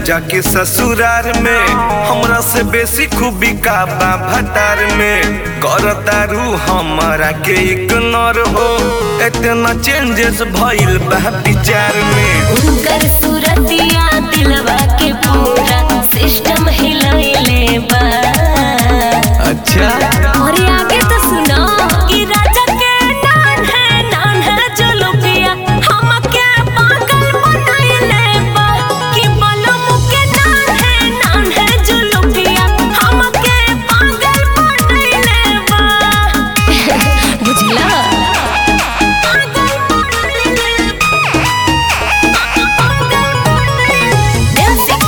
जाके ससुरार में हमरा से बेसी खूबी का बा भटार में करतारू हमरा के इग्नोर हो इतना चेंजेस भइल बा विचार में उनकर सूरतिया दिलवा के पूरा सिस्टम हिलैले बा अच्छा और आगे तो सुनो कि राजा के नान है नान है जो लोगिया हम के पागल बनाइले बा कि बलम के नान है नान है जो लोगिया हम के पागल बनाइले बा बुझला पागल बनाइले म्यूजिक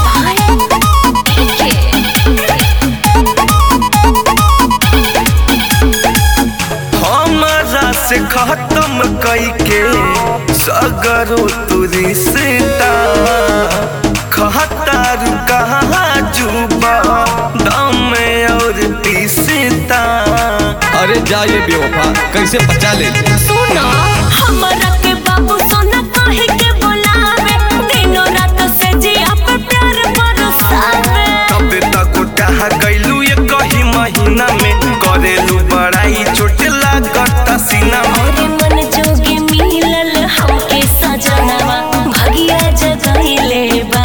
हमरा से खत्म कइके सगरो तू रिश्ता खतारू कहाँ जुबा दम और तीसता अरे जा ये बेवफा कैसे बचा ले सुनो हमरा के बाबू सोना काहे के बोलावे दिनो रात से जिया पे प्यार बरसावे तबे तक उठा गइलू ये कही महीना में करेलू बड़ाई चोट लागत सीना में और मन जोगे मिलल हमके सजनवा भगिया जगइले बा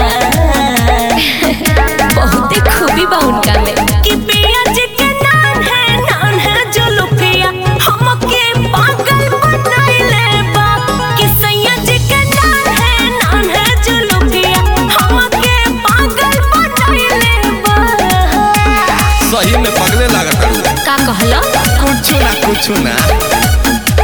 बहुत खूबी बा उनका में कि पिया जी के नाम है नाम है जो लुकिया हमके पागल बनाइले बा कि सैया जी के नाम है नाम है जो लुकिया हमके पागल बनाइले बा सही में पगले लागत तारू। का कहला कुछ ना कुछ ना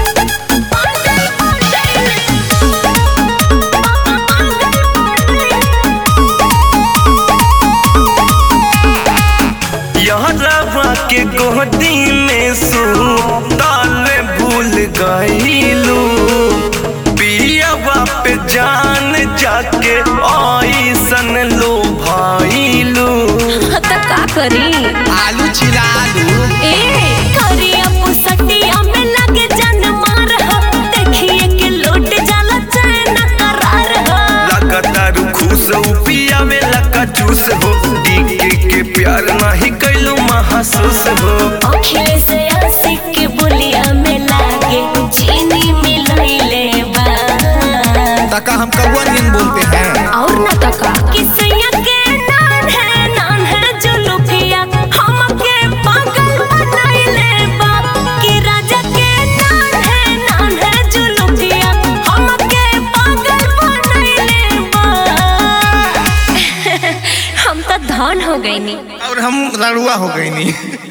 यहाँ रवा के गोदी में सू ताले भूल गईलू पियावा पे जान जाके ऐसन लो भाईलू त का करी आलू छिला आलू ए करिया पुसटिया में लगे जन मार हो देखिए के लौट जाला चैन करार हो लगातार खुश हो पियावे लका जूस हो डीके के प्यार नहीं कैलू महसूस हो अखिले से आशिक के बोलिया में लागे चीनी मिलैले बा तका हम कौआ नियन बोलते हैं और न तका किसैया के नाम है नाम है जो लुफिया हमके पागल बनाइले बा कि राजा के नाम है नाम है जो लुफिया हमके पागल बनाइले बा हम तो धन हो गईनी और हम लड़ुआ हो गई नी